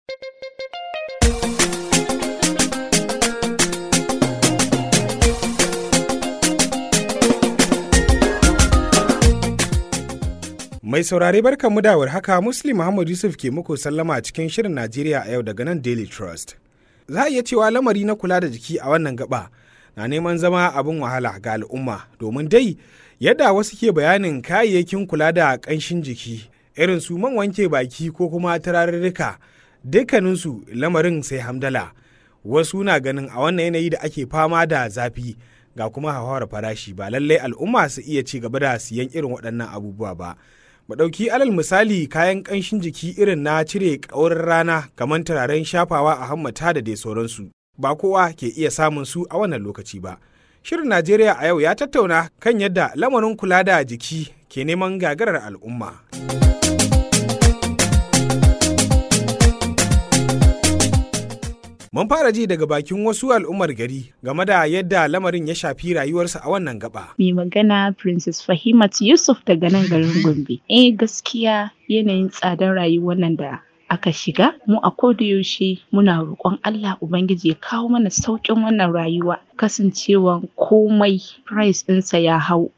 Mai saurare barkan mu da haka Muslim Muhammad Yusuf ke muku sallama a cikin shirin Najeriya a yau daga nan Daily Trust. Za a iya cewa lamari na kula da jiki a wannan gaba na neman zama abin wahala ga al'umma domin dai yadda wasu ke bayanin kayayyakin kula da ƙanshin jiki irin su man wanke baki ko kuma turarurruka dukkaninsu lamarin sai hamdala wasu na ganin a wannan yanayi da ake fama da zafi ga kuma hauhawar farashi ba lallai al'umma su iya ci gaba da siyan irin waɗannan abubuwa ba mu ɗauki alal misali kayan ƙanshin jiki irin na cire ƙaurin rana kamar turaren shafawa a hammata da dai sauransu ba kowa ke iya samun su a wannan lokaci ba shirin najeriya a yau ya tattauna kan yadda lamarin kula da jiki ke neman gagarar al'umma mun fara ji daga bakin wasu al'ummar gari game da yadda lamarin ya shafi rayuwarsu a wannan gaba mai magana princess fahimat yusuf daga nan garin gombe eh gaskiya yanayin tsadar rayuwar nan da aka shiga mu a yaushe muna roƙon Allah Ubangiji ya kawo mana sauƙin wannan rayuwa kasancewan komai price ɗinsa ya hau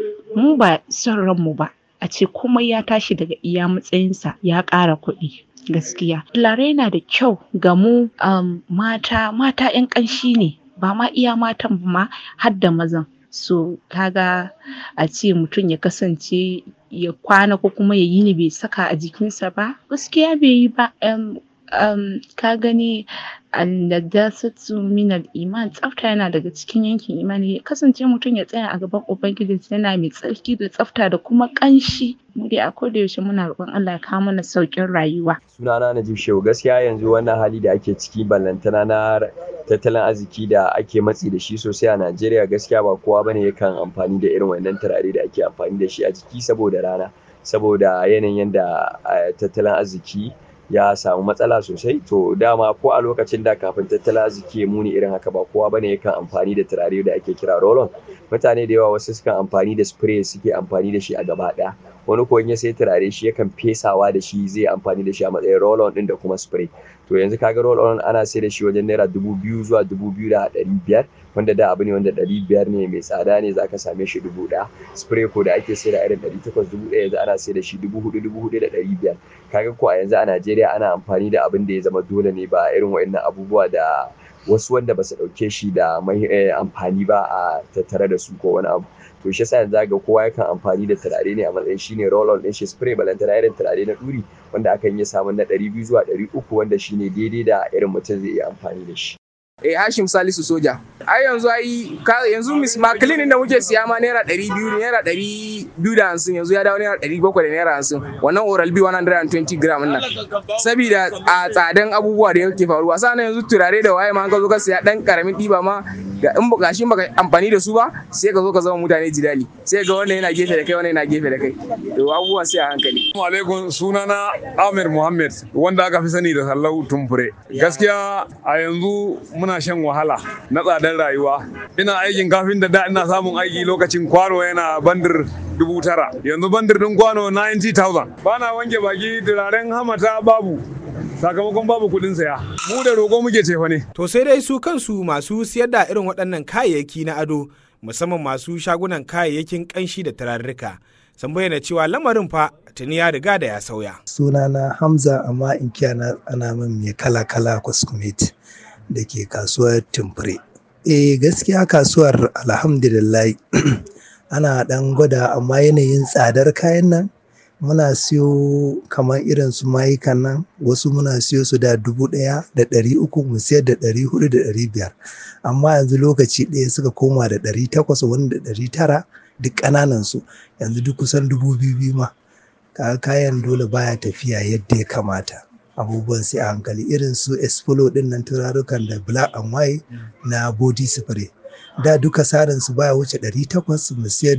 mu ba son ranmu ba a ce komai ya tashi daga iya matsayinsa ya ƙara kuɗi gaskiya tulare yana da kyau ga mu um, mata mata 'yan ƙanshi ne ba ma iya matan ba ma har da mazan so kaga a ce mutum ya kasance ya kwana ko kuma ya yini bai saka a jikinsa ba gaskiya bai yi ba um, um, ka gani annadasatu minal iman tsafta yana daga cikin yankin imani ya kasance mutum ya tsaya a gaban ubangiji yana mai tsarki da tsafta da kuma kanshi mu dai a koda yaushe muna roƙon Allah ya kawo mana sauƙin rayuwa sunana Najib Shehu gaskiya yanzu wannan hali da ake ciki ballantana na tattalin arziki da ake matsi da shi sosai a Najeriya gaskiya ba kowa bane yakan amfani da irin wannan turare da ake amfani da shi a jiki saboda rana saboda yanayin yadda tattalin arziki ya samu matsala sosai to dama ko a lokacin da kafin tattalin arziki ya muni irin haka ba kowa bane yakan amfani da turare da ake kira roll mutane da yawa wasu sukan amfani da spray suke amfani da shi a gaba ɗaya wani ko ya sai turare shi yakan fesawa da shi zai amfani da shi a matsayin roll on din da kuma spray to yanzu kaga roll on ana sai da shi wajen naira dubu biyu zuwa dubu biyu da ɗari biyar wanda da abu ne wanda ɗari biyar ne mai tsada ne zaka same shi dubu ɗaya spray ko da ake sai da irin ɗari takwas dubu ɗaya yanzu ana sai da shi dubu hudu dubu hudu da ɗari biyar kaga ko a yanzu a Najeriya ana amfani da abin da ya zama dole ne ba irin wa'annan abubuwa da wasu wanda ba su ɗauke shi da mai amfani ba a tattare da su ko wani abu to shi yasa yanzu ga kowa yakan amfani da turare ne a matsayin shine roll on din shi spray balantana irin turare na duri wanda akan yi samun na 200 zuwa 300 wanda shine daidai da irin mutum zai iya amfani da shi Eh Hashim Salisu Soja. Ai yanzu ai yanzu Miss Maclean da muke siya ma naira ɗari biyu naira ɗari biyu da hamsin yanzu ya dawo naira ɗari bakwai da naira hamsin wannan Oral B 120 gram nan. Sabida a tsadan abubuwa da yake faruwa sannan yanzu turare da waye ma ka zo ka siya ɗan karamin ɗiba ma ga in baka shi baka amfani da su ba sai ka zo ka zama mutane jidali sai ga wannan yana gefe da kai wannan yana gefe da kai to abubuwan sai a hankali. Assalamu alaikum sunana Amir Muhammad wanda aka fi sani da Sallau Tumfure. Gaskiya a yanzu muna shan wahala na tsadar rayuwa ina aikin kafin da da ina samun aiki lokacin kwano yana bandir dubu tara yanzu bandir din kwano 90,000 bana wanke baki turaren hamata babu sakamakon babu kuɗin saya mu da roƙo muke cefa ne to sai dai su kansu masu siyar da irin waɗannan kayayyaki na ado musamman masu shagunan kayayyakin ƙanshi da turarruka sun bayyana cewa lamarin fa tuni ya riga da ya sauya sunana hamza amma in kiyana ana min mai kala kala kwaskumeti da ke kasuwar tumfure. Eh gaskiya kasuwar alhamdulillah ana ɗan gwada amma yanayin tsadar kayan nan muna siyo kamar irin su mayukan nan wasu muna siyo su da dubu ɗaya da ɗari uku mu siyar da ɗari hudu da ɗari biyar amma yanzu lokaci ɗaya suka koma da ɗari takwas wani da ɗari tara duk ƙananan su yanzu duk kusan dubu biyu biyu ma kayan dole baya tafiya yadda ya kamata. abubuwan sai a hankali irin su espolo din nan turarukan da black and white na body spray da duka sarin su baya wuce 800 mu siyar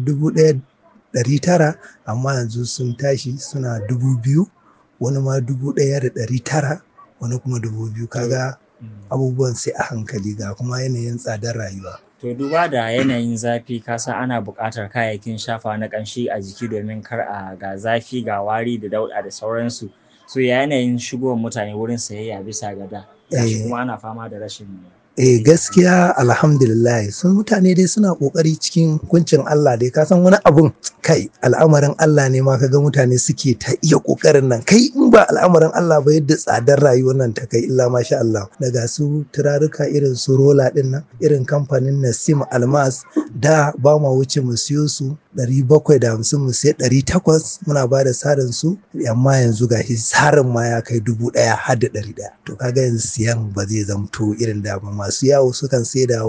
1900 amma yanzu sun tashi suna 2000 wani ma 1900 wani kuma 2000 kaga abubuwan sai a hankali ga kuma yanayin tsadar rayuwa To duba da yanayin zafi kasa ana buƙatar kayayyakin shafa na ƙanshi a jiki domin kar a ga zafi ga wari da dauɗa da sauransu so ya yanayin shigowar mutane wurin sayayya bisa ga da gashi Eh. kuma ana fama da rashin Eh gaskiya alhamdulillah sun mutane dai suna kokari cikin kuncin Allah dai ka san wani abun kai al'amarin Allah ne ma kaga mutane suke ta iya kokarin nan kai in ba al'amarin Allah ba yadda tsadar rayuwar nan ta kai illa masha Allah daga su turaruka irin su rola din nan irin kamfanin Nasim Almas da ba ma wuce mu siyo su 750 mu sai 800 muna ba da sarin su amma yanzu ga sarin ma ya kai dubu ɗaya har da ɗari ɗaya to kaga yanzu siyan ba zai zamto irin da ba masu yawo sukan sai da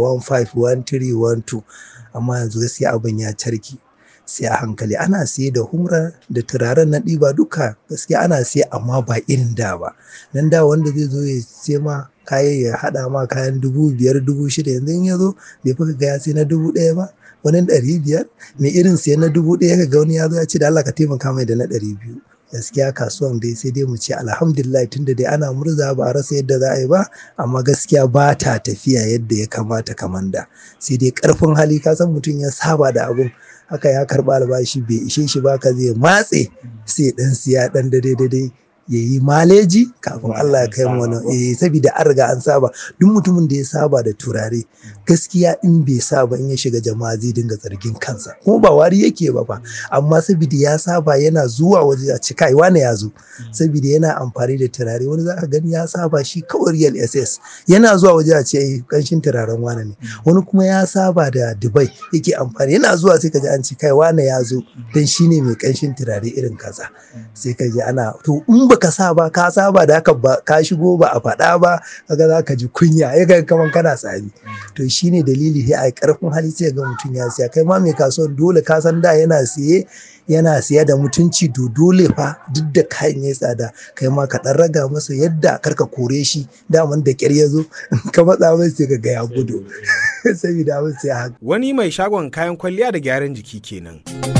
151312 amma yanzu gaskiya abin ya carki sai a hankali ana siye da humra da turaren na ɗiba duka gaskiya ana siye amma ba irin da ba nan da wanda zai zo ya sai ma kayan ya haɗa ma kayan dubu biyar dubu shida yanzu in ya zo bai fi ga ya sai na dubu ɗaya ba wani ɗari biyar mai irin siyan na dubu ɗaya ka ga wani ya zo ya ce da Allah ka taimaka mai da na ɗari biyu gaskiya kasuwan dai sai dai mu ce alhamdulillah tunda dai ana murza ba a rasa yadda za a yi ba amma gaskiya ba ta tafiya yadda ya kamata kamanda sai dai karfin hali ka san mutum ya saba da abun haka ya karba albashi bai ishe shi ba ka zai matse sai dan siya dan dade dade ya yi maleji kafin Allah ya kai mu wani eh saboda an riga an saba duk mutumin da ya saba da turare gaskiya in bai saba in ya shiga jama'a zai dinga zargin kansa kuma ba wari yake ba fa amma saboda ya saba yana zuwa waje a ci kai wane ya zo saboda yana amfani da turare wani za ka gani ya saba shi kawai real ss yana zuwa waje a ce ai kanshin turaren wane ne wani kuma ya saba da dubai yake amfani yana zuwa sai ka ji an ci kai wane ya zo dan shine mai kanshin turare irin kaza sai ka ji ana to in baka saba ka saba da haka ba ka shigo ba a faɗa ba kaga za ka ji kunya ya ga kaman kana tsami to shine dalili sai a karfin hali sai ga mutum ya siya kai ma mai kasuwan dole ka san da yana siye yana siya da mutunci to dole fa duk da kayan ya tsada kai ma ka dan raga masa yadda karka kore shi daman da kyar ya zo ka matsa mai sai ka ga ya gudu saboda abin sai haka Wani mai shagon kayan kwalliya da gyaran jiki kenan.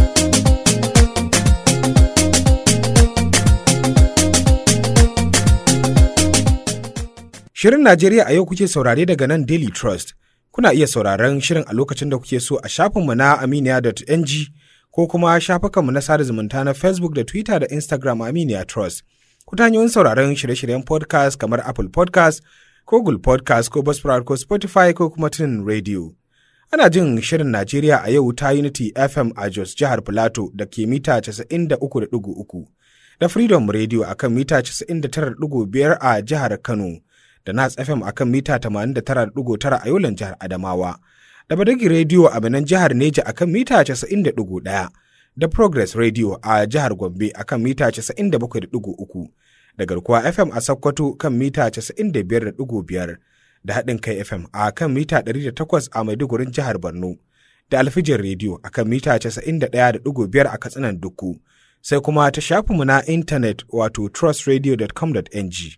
Shirin Najeriya a yau kuke saurare daga nan Daily Trust. Kuna iya sauraron shirin a lokacin da kuke so a shafinmu na aminiya.ng ko kuma shafukanmu na sada zumunta na Facebook da Twitter da Instagram Aminiya Trust. Ku ta hanyoyin sauraron shirye-shiryen podcast kamar Apple podcast ko Google podcast ko Buzzsprout ko Spotify ko kuma Tunin Radio. Ana jin shirin Najeriya a yau ta Unity FM a Jos jihar Filato da ke mita 93.3 da Freedom Radio a kan mita 99.5 a jihar Kano da Nas FM a kan mita 89.9 a Yolan jihar Adamawa da Badagi Radio a Benin jihar Neja a kan mita 90.1 da Progress Radio a jihar Gombe a kan mita 97.3 da Garkuwa FM a Sokoto kan mita 95.5 da haɗin kai FM a kan mita 108 a Maidugurin jihar Borno, da Alfijin Radio a kan mita 91.5 a Katsinan Dukku, sai kuma ta shafinmu na intanet wato trustradio.com.ng.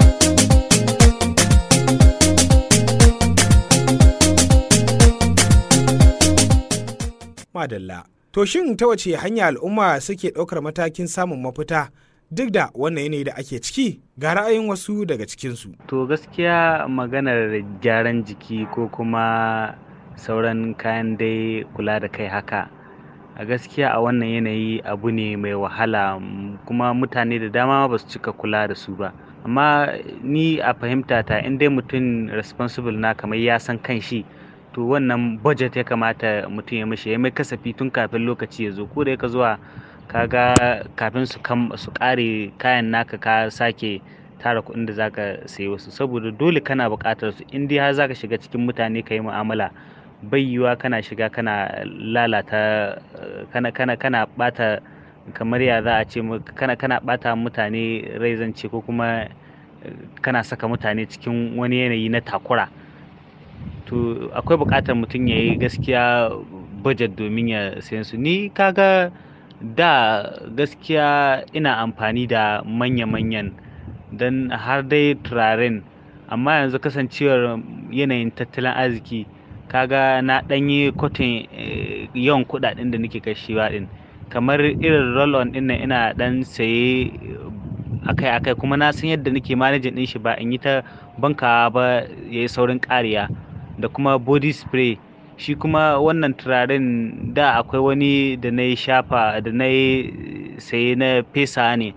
Madalla. To shin ta wace hanya al'umma suke ɗaukar matakin samun mafita duk da wannan yanayi da ake ciki ga ra'ayin wasu daga cikinsu. To gaskiya maganar gyaran jiki ko kuma sauran kayan dai kula da kai haka a gaskiya a wannan yanayi abu ne mai wahala kuma mutane da dama ba su cika kula da su ba amma ni a fahimta ta in dai mutum responsible na kamar ya san kan shi to wannan budget ya kamata mutum ya mishi ya mai kasafi tun kafin lokaci ya zo ko da yaka zuwa kaga kafin su kam su kare kayan naka ka sake tara kuɗin da zaka sayi wasu saboda dole kana buƙatar su in dai har zaka shiga cikin mutane ka yi mu'amala bai yiwuwa kana shiga kana lalata kana kana kana bata kamar ya za a ce kana kana bata mutane rai zance ko kuma kana saka mutane cikin wani yanayi na takura to akwai buƙatar mutum ya yi gaskiya budget domin ya sayan su ni kaga da gaskiya ina amfani da manya-manyan don har dai turaren amma yanzu kasancewar yanayin tattalin arziki kaga na ɗanyi kwatin yawan kuɗaɗen da nake kashewa ɗin kamar irin roll on ɗin nan ina ɗan saye akai-akai kuma na san yadda nake manajin ɗin shi ba in yi ta bankawa ba ya yi saurin ƙariya da kuma body spray shi kuma wannan turaren da akwai wani da na yi shafa da na yi saye na fesa ne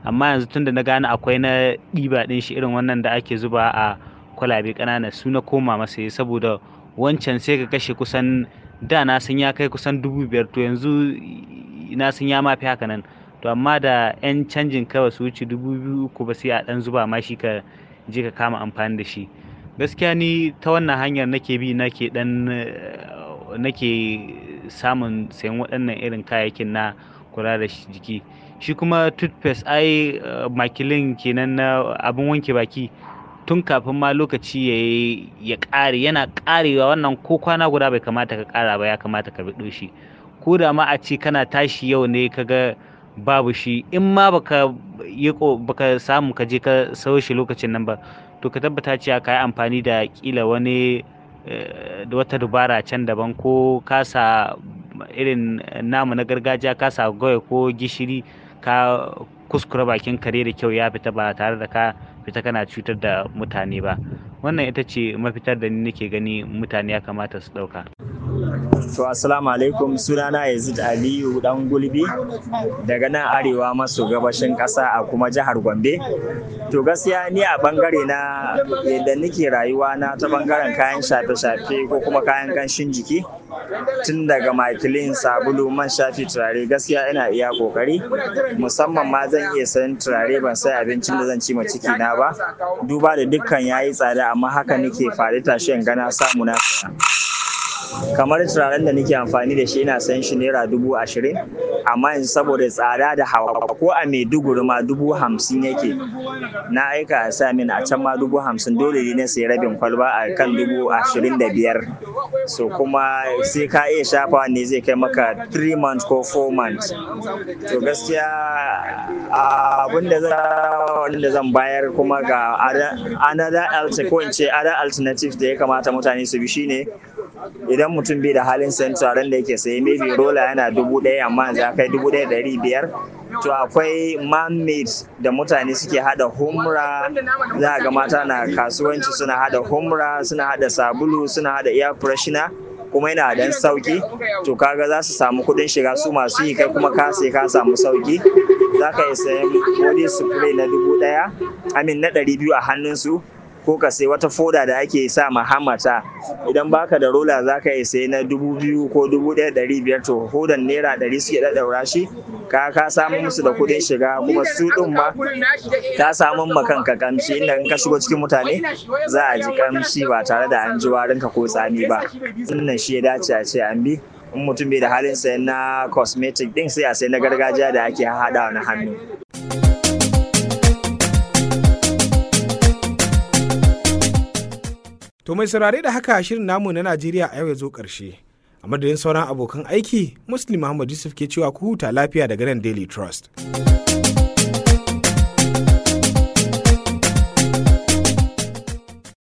amma yanzu tunda na gane akwai na ɗiba ɗin shi irin wannan da ake zuba a kwalabe ƙanana su na koma masa yi saboda wancan sai ka kashe kusan da na san ya kai kusan dubu biyar to yanzu na san ya mafi haka nan to amma da 'yan canjin kawai su wuce dubu biyu uku ba sai a ɗan zuba ma shi ka je ka kama amfani da shi gaskiya ni ta wannan hanyar nake bi nake ɗan nake samun sayan waɗannan irin kayayyakin na kula da jiki shi kuma toothpaste ai makilin kenan na abin wanke baki tun kafin ma lokaci ya ƙare yana ƙarewa wannan ko kwana guda bai kamata ka ƙara ba ya kamata ka biɗo shi ko da ma a ce kana tashi yau ne ka ga babu shi in ma baka yi baka samu ka je ka sayo shi lokacin nan ba to ka tabbata cewa ka yi amfani da kila wani da wata dubara can daban ko kasa irin namu na gargajiya kasa gawai ko gishiri ka kuskura bakin kare da kyau ya fita ba tare da ka fita kana cutar da mutane ba wannan ita ce mafitar da ni nake gani mutane ya kamata su ɗauka. To assalamu alaikum sunana Yazid Aliyu dan gulbi daga nan arewa maso gabashin ƙasa a kuma jihar Gombe. To gaskiya ni a bangare na yadda nake rayuwa na ta bangaren kayan shafe-shafe ko kuma kayan ganshin jiki tun daga makilin sabulu man shafi turare gaskiya ina iya kokari musamman ma zan iya sayan turare ban sai abincin da zan ci ma ciki na ba duba da dukkan yayi tsada amma haka nake faɗi tashi in gana samu na saya kamar turaren da nake amfani da shi ina sayan shi naira dubu ashirin amma yanzu saboda tsada da hawa ko a maiduguri ma dubu hamsin yake na aika a sa min a can ma dubu hamsin dole ne na sayi rabin kwalba a kan dubu ashirin da biyar so kuma sai ka iya shafawa ne zai kai maka 3 months ko 4 months to gaskiya abin da zan bayar kuma ga another ko in ce other alternative da ya kamata mutane su bi shine idan mutum bai da halin sayan turaren da yake saye maybe rola yana dubu ɗaya amma yanzu ya kai dubu ɗaya ɗari biyar to akwai man-made da mutane suke hada humra za ga mata na kasuwanci suna hada humra suna hada sabulu suna hada air freshener kuma yana dan sauki to kaga za su samu kuɗin shiga su masu yi kai kuma ka sai ka samu sauki za ka iya sayan body spray na dubu ɗaya amin na ɗari biyu a hannunsu ko ka sai wata foda da ake sa ma hamata idan baka da rola za ka iya sai na dubu biyu ko dubu ɗaya ɗari biyar to hodan naira ɗari suke ɗaɗɗaura shi ka ka samu musu da kuɗin shiga kuma su ɗin ma ka samu ma kanka kamshi inda in ka shigo cikin mutane za a ji kamshi ba tare da an ji warinka ko tsami ba wannan shi ya dace a ce an bi in mutum bai da halin sayan na cosmetic din sai a sai na gargajiya da ake haɗawa na hannu. To mai saurare da haka shirin namu na Najeriya a yau ya zo ƙarshe. A madadin sauran abokan aiki, Muslim Muhammad Yusuf ke cewa ku huta lafiya daga nan Daily Trust.